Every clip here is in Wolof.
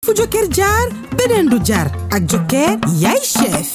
fu Joker jaar beneen du jaar ak Joker yaay chef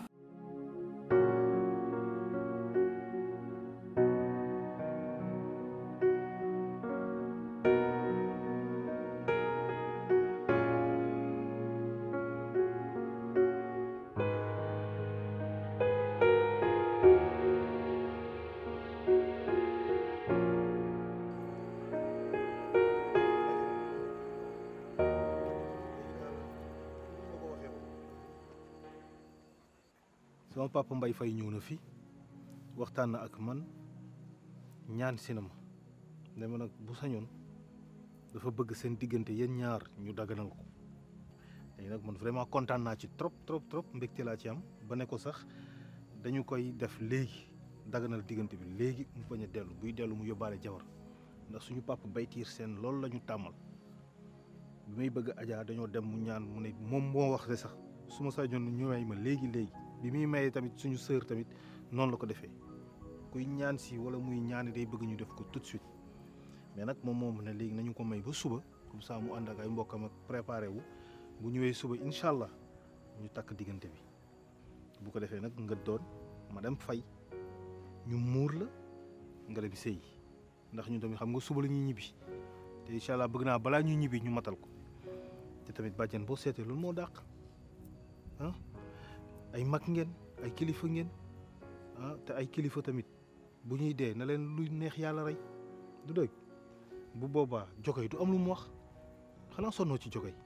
sama papa Mbaye Faye ñëw na fi waxtaan na ak man ñaan si na ma ne ma nag bu sañoon dafa bëgg seen diggante yéen ñaar ñu daganal ko léegi nag man vraiment kontaan naa ci trop trop trop mbégte laa ci am ba ne ko sax dañu koy def léegi daganal diggante bi léegi mu bañ a dellu buy dellu mu yóbbaale jabar ndax suñu papa baytiir seen loolu la ñu tàmmal bi may bëgg ajaa dañoo dem mu ñaan mu ne moom moo wax de sax su ma sañoon ñu may ma léegi léegi bi muy maye tamit suñu sœur tamit noonu la ko defee kuy ñaan si wala muy ñaani day bëgg ñu def ko tout de suite mais nag moom moom ne léegi nañu ko may ba suba comme ça mu ànd ak ay mbokkam ak préparé wu bu ñëwee suba incha allah ñu takk diggante bi bu ko defee nag nga doon madame Faye ñu muur la nga dem sëy ndax ñu tamit xam nga suba la ñuy ñibbi te incha allah bëgg naa balaa ñuy ñibbi ñu matal ko te tamit bàjjen boo seetee loolu moo dàq ah ay mag ngeen ay kilifa ngeen ah te ay kilifa tamit bu ñuy dee na leen luy neex yàlla rey du dëgg bu boobaa jogay du am lu mu wax xanaa sonnoo ci jogay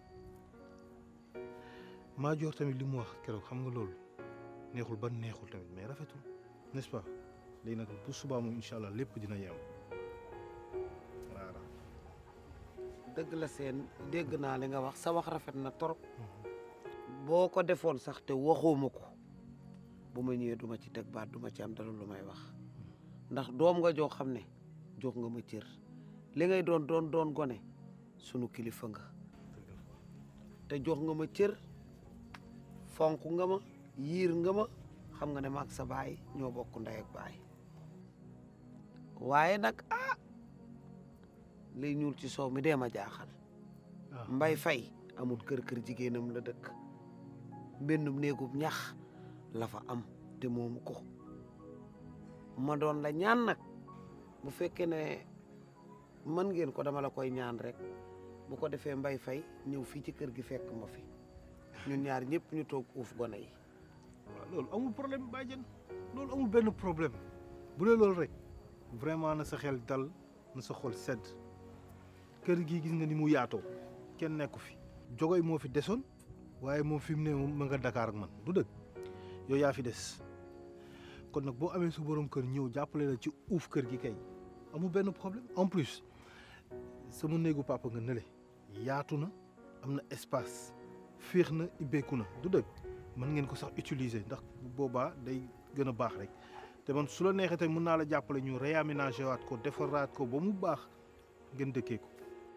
maa joor tamit li mu wax keroog xam nga loolu neexul ba neexul tamit mais rafetul n'est-ce pas léegi nag bu subaa moom incha allah lépp dina yem voilà. dëgg la seen dégg naa li nga wax sa wax rafet na trop boo ko defoon sax te waxuma ko bu ma ñëwee duma ci teg baat duma ci am dara lu may wax ndax doom nga joo xam ne jox nga ma cër li ngay doon doon doon gone sunu kilifa nga te jox nga ma cër fonk nga ma yiir nga ma xam nga ne maag sa baay ñoo bokk ndey ak baay waaye nag ah liy ñuul ci soow mi dee ma jaaxal mbay fay amul kër kër jigéenam la dëkk mbennum néegub ñax la fa am te moomu ko ma doon la ñaan nag bu fekkee ne mën ngeen ko dama la koy ñaan rek bu ko defee mbay fay ñëw fii ci kër gi fekk ma fi ñun ñaar ñëpp ñu toog uuf gone yi waaw loolu amul problème bàjjen loolu amul benn problème bu dee loolu rek vraiment na sa xel dal na sa xol sedd kër gi gis nga ni mu yaatoo kenn nekku fi jogoy moo fi desoon waaye moom fi mu ne moom ma nga Dakar ak man du dëgg yow yaa fi des kon nag boo amee su borom kër ñëw jàppale la ci uuf kër gi kay amul benn problème en plus sama néegu papa nga nële yaatu na am na espace féex na ibbeeku na du dëgg mën ngeen ko sax utiliser ndax bu boobaa day gën a baax rek te man su la neexee tamit mën naa la jàppale ñu réaménager waat ko defaraat ko ba mu baax ngeen dëkkee ko.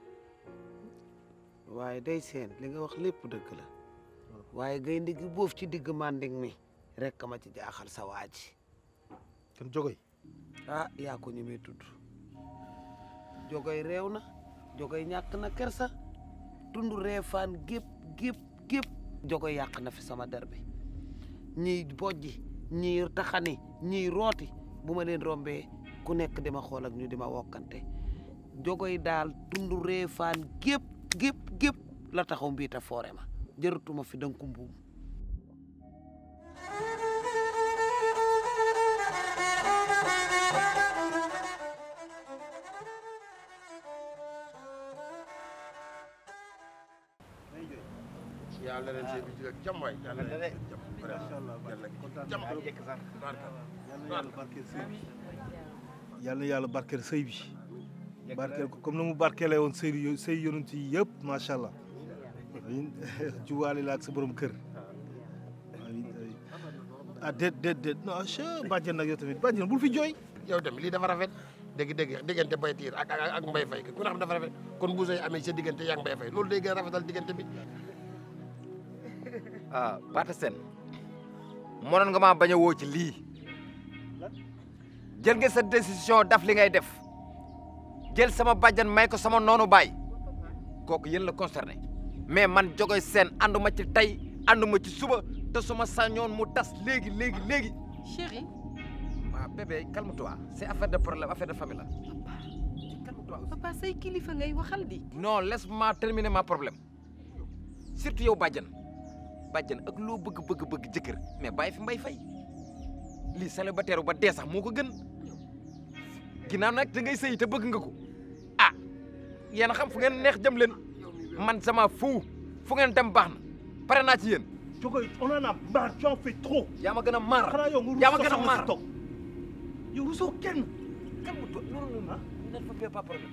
waaye day seen li nga wax lépp dëgg la waaye gaynde gi boof ci digg manding mi rek ma ci jaaxal sa waa ji kan jogoy ah yaa ko ñemee tudd jogoy réew na jogoy ñàkk na kersa tund reefaan gépp gépp gépp jogoy yàq na fi sama der bi ñiy bojji ñiy taxani ñiy rooti bu ma leen rombee ku nekk di ma xool ak ñu di ma wokkante jogoy daal tund reefaan gépp gépp gépp la taxaw mbiita foore ma jërëtuma fi danku mbuum yàlla leen seen bi jig ak jàmm waay yàlla leen jàmm macha allah kontaan jàmm naa yal na yàlla barkeel sëy bi yal na yàlla barkeel sëy bi barkeel ko comme na mu barkeelee woon sëy yo sëy yonent yi yëpp macha allah juwaale la ak sa borom kër ah déet déet déet non ah bàjjen nag yow tamit bàjjen bul fi jooy yow tamit lii dafa rafet dégg dégg diggante bay tiir ak ak ak mbay fay ku ne xam dafa rafet kon bu sëy amee sa diggante yaa ngi mbay fay loolu day gën a rafetal diggante bi ah Pate Sène mënoon nga maa bañ a woo ci lii jël nga sa décision daf li ngay def jël sama bàjjan may ko sama noonu baay kooku yéen la concerné mais man jogoy seen ànduma ci tey ànduma ci suba te su ma sañoon mu tas léegi léegi léegi chéri waaw bébé calme-toi c'est affaire de problème affaire de famille la calme-toi aussi. papa say kilifa ngay waxal di non laisse-moi terminer ma problème surtout yow bàjjan bàjjan ak loo bëgg bëgg bëgg jëkkër mais bàyyi fi mbay fay lii célibataire ba dee sax moo ko gën ginnaaw nag da ngay sëy te bëgg nga ko ah yéen a xam fu ngeen neex jëm leen man sama fu fu ngeen dem baax na pare naa ci yéen Jogoy on en a marre tu en fais trop. yaa ma gën a maar xanaa yow nga yaa ma rusoo gën a sax nga maar si toog yow rusoo kenn calme-toi non non non ne fais pas problème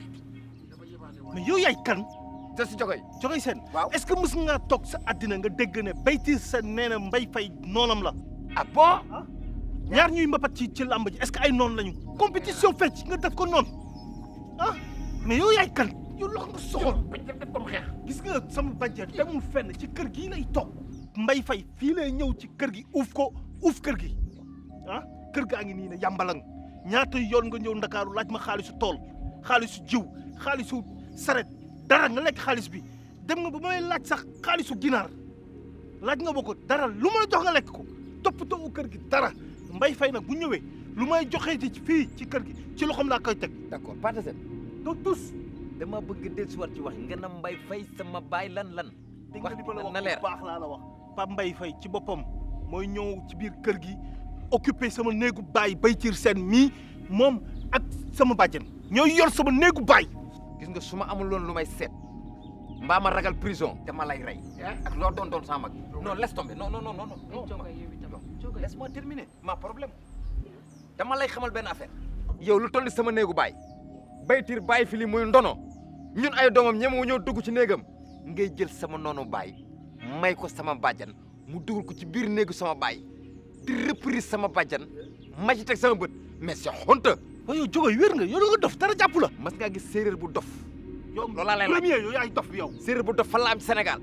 mais yow yaay kan te si jogoy Jogoy Sène waaw est-ce que mës nga toog sa àddina nga dégg ne Baytir Sène nee na Mbaye Faye noonam la ah bon ñaar ñuy mbapat ci ci làmb ji est-ce que ay noon lañu compétition fecc nga def ko noonu ah mais yow yaay kan yow loxo nga soxol gis nga sama bàjjen demul fenn ci kër gii lay toog Mbaye Faye fii lay ñëw ci kër gi uuf ko uuf kër gi ah kër gaa ngi nii ne yàmbalang ñaata yoon nga ñëw ndakaaru laaj ma xaalisu tool xaalisu jiw xaalisu saret dara nga lekk xaalis bi dem nga ba may laaj sax xaalisu ginaar laaj nga ba ko dara lu may jox nga lekk ko toppatoo kër gi dara Mbaye Faye nag bu ñëwee lu may joxee ci fii ci kër gi ci loxoom laa koy teg d'accord pas de seen doo tus dama bëgg dellusiwaat ci wax nga na mbay fay sama baay lan lan dégg nga li ma la wax na leer bu baax laa la wax Pape Mbaye Faye ci boppam mooy ñëw ci biir kër gi occupé sama néegu baay Baytir Sène mii moom ak sama bàjjen ñooy yor sama néegu baay gis nga su ma amul loon lu may seet mbaa ma ragal prison dama lay rey ak loo doon doon sama mag non laisse tomber non non non non non jogoy yow itam jogoy laisse-moi terminer ma problème dama lay xamal benn affaire yow lu toll sama néegu baay baytir bàyyi fi li muy ndono ñun ay doomam ñemewu ñëw dugg ci néegam ngay jël sama noonu baay may ko sama bàjjan mu dugal ko ci biir néegu sama baay di reprise sama bàjjan ma ci teg sama bët mais c'est honte waaye yow jógoy wér nga yow da nga dof dara jàpp la mas ngaa gis séeréer bu dof yow loolu laa lay laaj. premier yow yaay dof bi yow séeréer bu dof fan la am ci Sénégal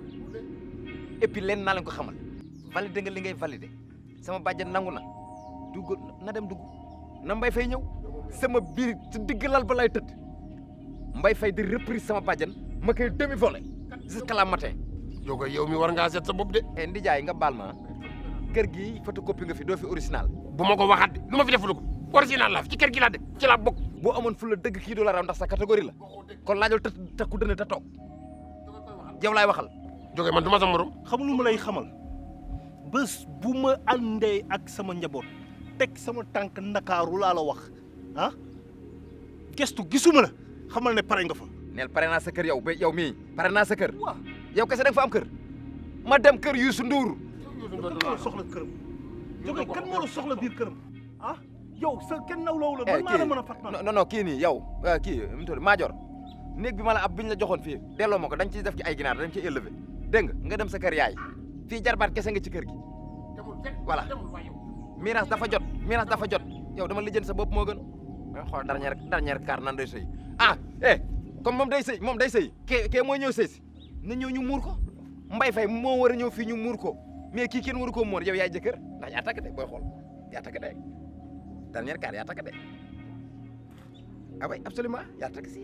et puis leen naa leen ko xamal validé nga li ngay validé sama bàjjan nangu na dugg na dem dugg na mbay fay ñëw sama biir ci digg lal ba lay tëdd mbay fay di reprise sama bàjjan ma koy demi volé jusqu'à la matin Jogoy yow mi war ngaa seet sa bopp de e ndijaay nga baal ma kër gi photocopie nga fi doo fi original bu ma ko waxaat de lu ma fi defulu ko original la ci kër gi laa dëkk ci laa bokk boo amoon fu la dëgg kii doo la raw ndax sa catégorie la kon laajal te te ku dënn te toog yow laay waxal Jogoy man du ma sa morom xam lu ma lay xamal bés bu ma àndee ak sama njaboot teg sama tànk ndakaaru laa la wax ah gestu gisuma la xamal ne pare nga fa neel pare naa sa kër yow ba yow mii pare naa sa kër yow kese da nga fa am kër ma dem kër Youssou Ndour kan moo la soxla këram jóge kan moo la soxla biir këram ah yow sa kenn nawloowu la man maa la mën a fat man non non kii nii yow ah, kii mu tudd Maajoor néeg bi ma la ab bi ñu la joxoon fii delloo ma ko dañ ciy def ci ay ginaar dañ ciy élevé dégg nga nga dem sa kër yaay fii jarbaat kese nga ci kër gi voilà miiras dafa jot miiras dafa jot yow dama lijjën sa bopp moo gën nga xool dernière dernière car nan day sëy ah eh comme moom day sëy moom day sëy kee kee mooy ñëw sëy si na ñëw ñu muur ko mbay fay moo war a ñëw fii ñu muur ko mais kii kenn waru koo muur yow yaay jëkkër ndax yaa takk de booy xool yaa takk de dernière car yaa takk de ah oui absolument yaa takk si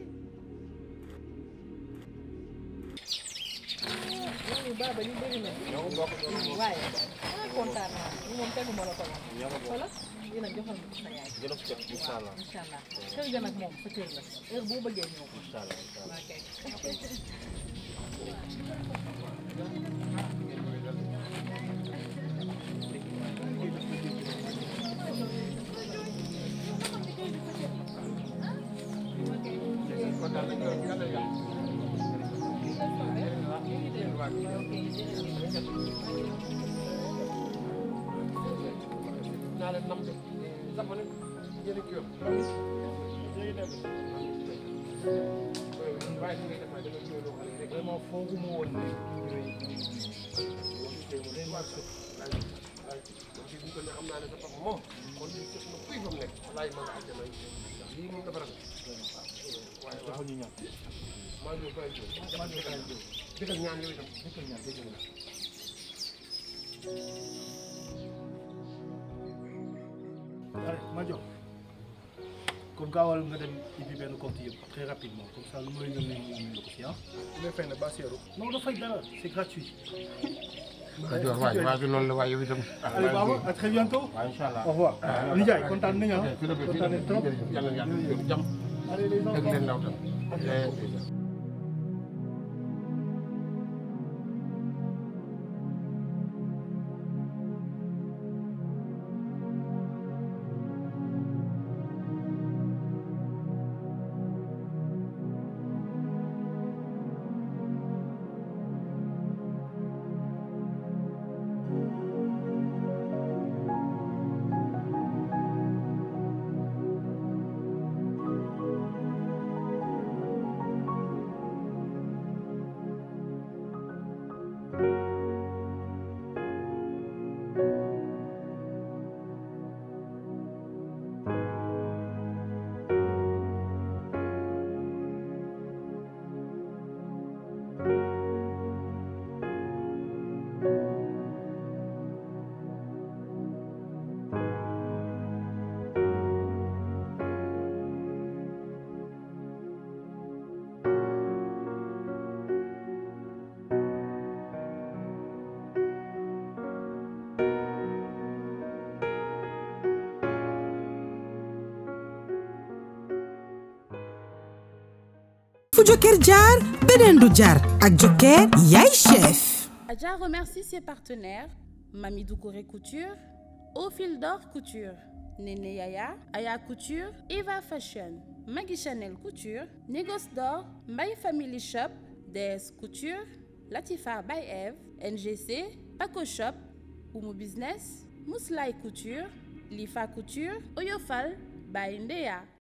loolu baaba li bëri na waaye ah kontaan naa li moom teguma la ko la wala dina joxal ma sa yaay incha allah incha allah kër ga nag moom sa kër la heure boo bëggee ñëw incha allah ok naa leen nam de sama ne yéen a kii yoon léegi dem waaye li ngay def waaye dama ñëw loo xam ne rek vraiment fooguma woon ne donc bu ko ne xam naa ne sa papa moom kon li sëf na kuy fa mu nekk walaay ma nga àjjana ndax lii moom dafa rafet waaye waaw ñu ñaan maa ngi koy jóg maa ngi koy jóg dëggal ñaan yooyu tam dëggal ñaan dëggal ñaan allez Madior kon gaawal nga dem ibbi benn compte yëpp très rapidement comme ça lu ma la yónnee nga amee la ko fi ah. nga fay na ba seeru. non dafay dara c'est gratuit. Kajoor waay waay bi loolu la waaye yow itam. Allez Baba à très bientôt. waaw incha allah. au revoir. Nijaay kontaan nañu ah. fii la fii la kontaan nañu trop. yàlla yàlla yóbbu jàmm. Allez les dégg enfants. leen ndaw tam. fu Joker jaar beneen du jaar ak Joker yaay chef Adja remercie ses partenaires Mami Doucouré Couture, Au Fil d'Or Couture, Néné Yaya, Aya Couture, Eva Fashion, Maggie Chanel Couture, Négoce d'Or, My Family Shop, DS Couture, Latifa by Eve, NGC, Paco Shop, Oumou Business, Mouslay Couture, Lifa Couture, Oyofal by Ndea.